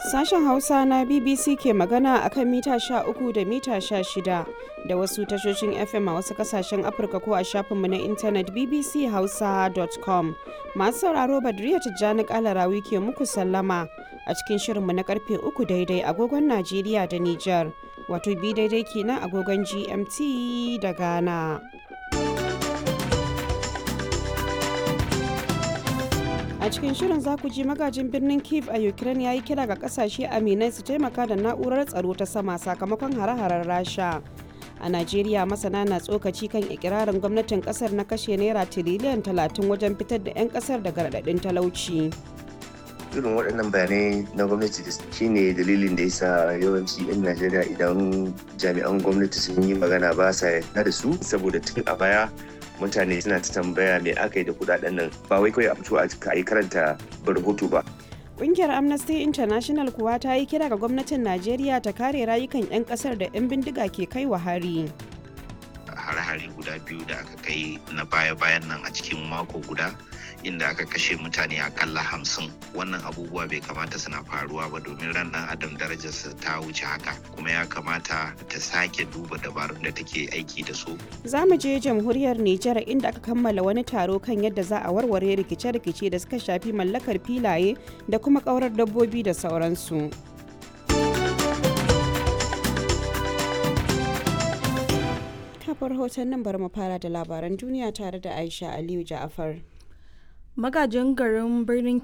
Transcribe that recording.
Sashen Hausa na BBC ke magana a kan mita 13 da mita 16 da wasu tashoshin FM a wasu kasashen Afirka ko a shafinmu na intanet bbchausa.com. Masu sauraro Badriya Tijjani Kalarawi ke muku sallama a cikin shirinmu na karfe 3 daidai agogon Najeriya da Nijar, wato bi daidai kenan agogon GMT da Ghana. a cikin shirin za ku ji magajin birnin kiev a ukraine ya yi kira ga kasashe aminai su taimaka da na'urar tsaro ta sama sakamakon hare-haren rasha a najeriya masana na tsokaci kan ikirarin gwamnatin kasar na kashe naira tiriliyan 30 wajen fitar da 'yan kasar daga raɗaɗin talauci irin waɗannan bayanai na gwamnati da shine dalilin da yasa yawanci 'yan najeriya idan jami'an gwamnati sun yi magana ba sa yarda da su saboda tun a baya mutane suna ta tambaya me aka yi da kudaden nan ba wai kawai a fito a yi karanta rahoto ba Ƙungiyar Amnesty International kuwa ta yi kira ga gwamnatin Najeriya ta kare rayukan 'yan ƙasar da 'yan bindiga ke kai wa hari. hare-hare guda biyu da aka kai na baya-bayan nan a cikin mako guda inda aka kashe mutane akalla hamsin wannan abubuwa bai kamata suna faruwa ba domin ran dan adam darajarsa ta wuce haka kuma ya kamata ta sake duba dabarun da take aiki da su Za mu je jamhuriyar Nijar inda aka kammala wani taro kan yadda za a warware rikice-rikice da suka shafi mallakar filaye da kuma ƙaurar dabbobi da sauransu. kafar hoton nan bari mu fara da labaran duniya tare da Aisha Aliyu Ja'afar. magajin garin birnin